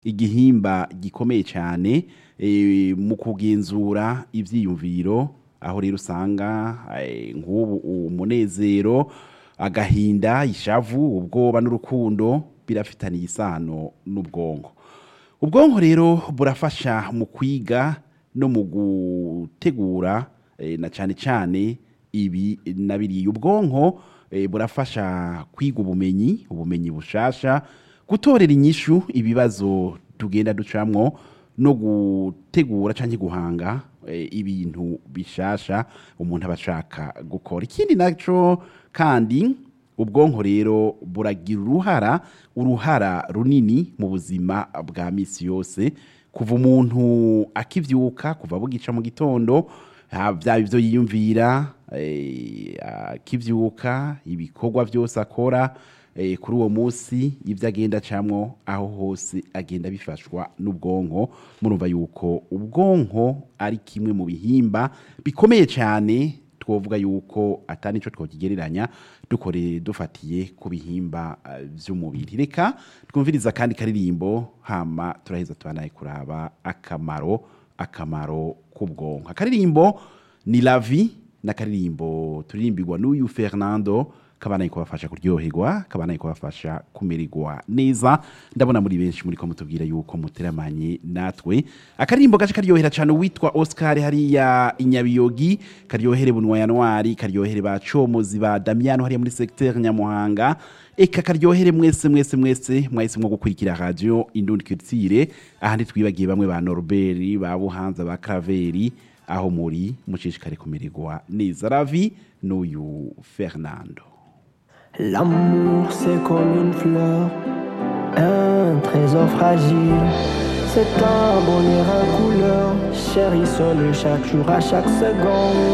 igihimba gikomeye cyane eh, mu kugenzura ivyiyumviro aho rero usanga eh, nk'ubu umunezero agahinda ishavu ubwoba n'urukundo birafitaniye isano n'ubwonko ubwonko rero burafasha mu kwiga no mu gutegura eh, na cyane cyane ibi na biriya ubwonko eh, burafasha kwiga ubumenyi ubumenyi bushasha gutorera inyishu ibibazo tugenda ducamwo no gutegura cyangwa guhanga eh, ibintu bishasha umuntu aba ashaka gukora ikindi naco kandi ubwonko rero buragira uruhara uruhara runini mu buzima bwa misi yose kuva umuntu akivyuka kuva bugica mu gitondo ha- vyaba ivyo yiyumvira eh, akivyuka ibikorwa vyose akora eh, kuri uwo munsi ibyo agenda acamwo aho hose agenda bifashwa n'ubwonko murumva yuko ubwonko ari kimwe mu bihimba bikomeye cyane twovuga yuko atari nico twokigereranya dukore dufatiye ku bihimba eh, vy'umubiri reka twumviriza kandi karirimbo hama turaheza tubanaye kuraba akamaro akamaro k'ubwonko akaririmbo ni lavi n'akaririmbo turirimbirwa n'uyu fernando kabanaye kubafasha kuryoherwa kabanaye kubafasha kumererwa neza ndabona muri benshi muri ko mutubwira yuko muteramanye natwe akaririmbo gace karyohera cyane witwa oscar hariya inyabiyogi karyohere bunwa yanwari karyohere ba comozi ba damiano hariya muri secteur nyamuhanga eka karyohere mwese mwese mwese mwahisemwo gukurikira radio indundi culture ahandi twibagiye bamwe ba norbert ba buhanza ba craveri aho muri mushishikare kumererwa neza ravi n'uyu fernando L'amour c'est comme une fleur, un trésor fragile. C'est un bonheur en couleur, chérissons-le chaque jour, à chaque seconde.